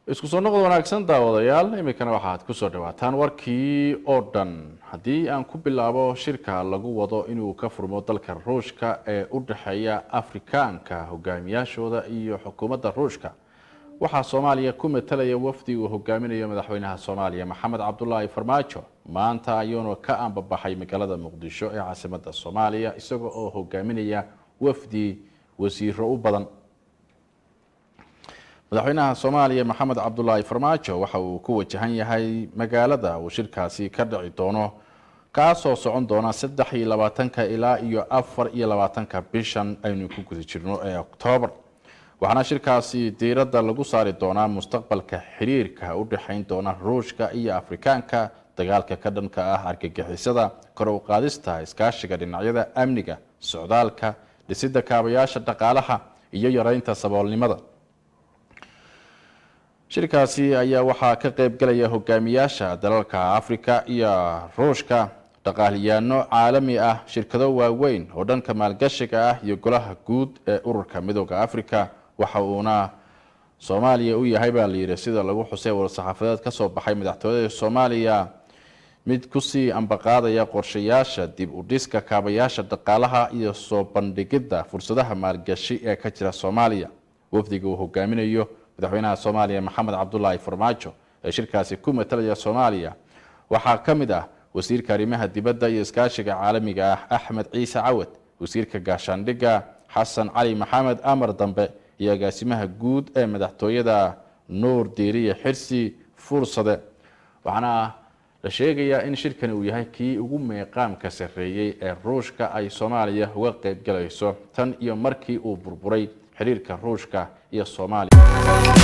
isku soo noqod wanaagsan daawadayaal iminkana waxaad kusoo dhawaataan warkii oo dhan haddii aan ku bilaabo shirka lagu wado inuu ka furmo dalka ruushka ee u dhexeeya afrikaanka hogaamiyaashooda iyo xukuumadda ruushka waxaa soomaaliya ku matalaya wafdi uu hogaaminayo madaxweynaha soomaaliya maxamed cabdulaahi farmaajo maanta ayuuna ka ambabaxay magaalada muqdisho ee caasimada soomaaliya isagoo oo hogaaminaya wafdi wasiiro u badan madaxweynaha soomaaliya maxamed cabdulaahi farmaajo waxa uu ku wajahan yahay magaalada uu shirkaasi ka dhici doono kaasoo socon doona saddex iyo labaatanka ilaa iyo afar iyo labaatanka bishan aynu ku guda jirno ee oktoobar waxaana shirkaasi diiradda lagu saari doonaa mustaqbalka xiriirka u dhexayn doona ruushka iyo afrikaanka dagaalka ka dhanka ah argagixisada kor u qaadista iskaashiga dhinacyada amniga socdaalka dhisidda kaabayaasha dhaqaalaha iyo yareynta saboolnimada shirkaasi ayaa waxaa ka qeybgalaya hogaamiyaasha dalalka afrika iyo ruushka dhaqaaliyaano caalami ah shirkado waaweyn oo dhanka maalgashiga ah iyo golaha guud ee ururka midooda africa waxa uuna soomaaliya u yahay baa layidhi sida lagu xusay war-saxaafadeed kasoo baxay madaxtooyada soomaaliya mid kusii ambaqaadaya qorshayaasha dib u dhiska kaabayaasha dhaqaalaha iyo soo bandhigidda fursadaha maalgashi ee ka jira soomaaliya wafdiga uu hogaaminayo madaxweynaha soomaaliya maxamed cabdulaahi farmaajo ee shirkaasi ku matalaya soomaaliya waxaa ka mid ah wasiirka arrimaha dibadda iyo iskaashiga caalamiga ah axmed ciise cawad wasiirka gaashaandhigga xasan cali maxamed amar dambe iyo agaasimaha guud ee madaxtooyada nuur diiriye xirsi fuursade waxaana la sheegayaa in shirkani uu yahay kii ugu meeqaamka sarreeyey ee ruushka ay soomaaliya uga qeybgalayso tan iyo markii uu burburay xiriirka ruushka iyo soomaaliya